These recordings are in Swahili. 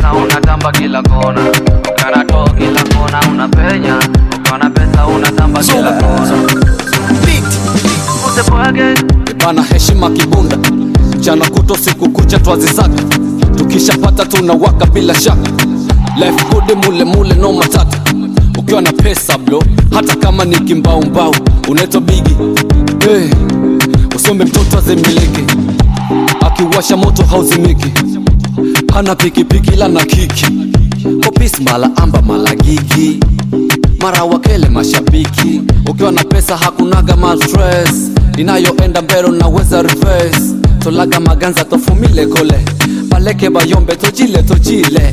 pesa unatamba kila kona, ukiwa na doo kila kona unapenya, ukiwa na pesa unatamba kila kona. Usipweke bana heshima kibunda mchana kuto siku kucha twazisaka tukishapata tunawaka bila shaka life good mule mule no matata ukiwa na pesa blo hata kama ni kimbaumbau unaitwa bigi hey, usombe mtoto azimiliki akiwasha moto hauzimiki hana pikipiki la na kiki kopis mala amba mala gigi mara wakele mashabiki ukiwa na pesa hakunaga ma stress inayoenda mbele naweza reverse tolaga maganza tofumile kole baleke bayombe tojile tojile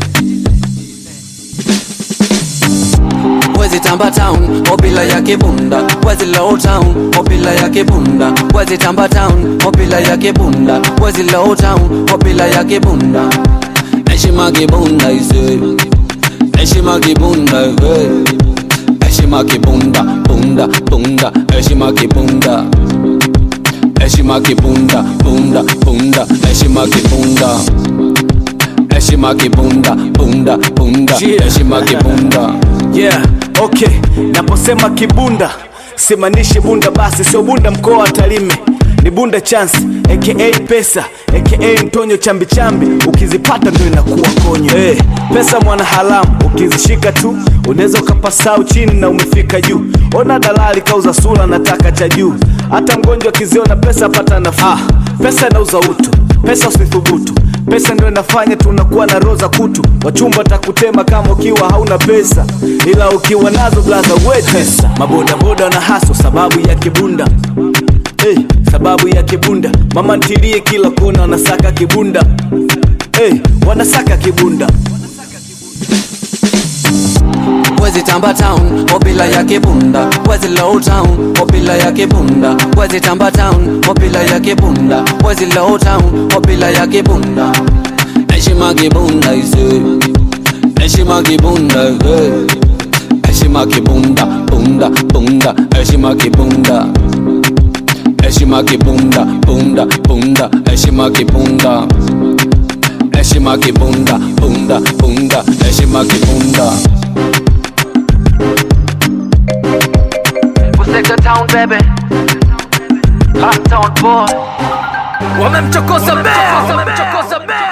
wezi tamba town obila ya kibunda wezi low town obila ya kibunda wezi tamba town obila ya kibunda wezi low town obila ya kibunda heshima kibunda ise heshima kibunda hey. heshima kibunda bunda bunda heshima kibunda heshima kibunda bunda bunda heshima kibunda heshima kibunda bunda bunda Yeah. heshima kibunda yeah okay naposema kibunda simaanishi bunda basi sio bunda mkoa wa tarime ni bunda chance aka pesa aka mtonyo chambichambi ukizipata ndo inakuwa konyo hey, pesa mwana haramu ukizishika tu unaweza ukapasau chini na umefika juu ona dalali kauza sura nataka cha juu hata mgonjwa akiziona pesa pata nafuu ah, pesa inauza utu pesa usithubutu pesa ndio inafanya tunakuwa na roza kutu wachumba takutema kama ukiwa hauna pesa ila ukiwa nazo blaza wetesa mabodaboda na haso sababu ya kibunda hey, sababu ya kibunda mama ntilie kila kona wanasaka kibunda hey, wanasaka kibunda wezi tamba town obila ya kibunda wezi low town obila ya kibunda wezi tamba town obila ya kibunda wezi low town obila ya kibunda heshima kibunda ise heshima kibunda hey. heshima kibunda bunda bunda heshima kibunda heshima kibunda bunda bunda heshima kibunda heshima kibunda bunda bunda heshima kibunda Useka town baby Hot town boy wamemchokoza bea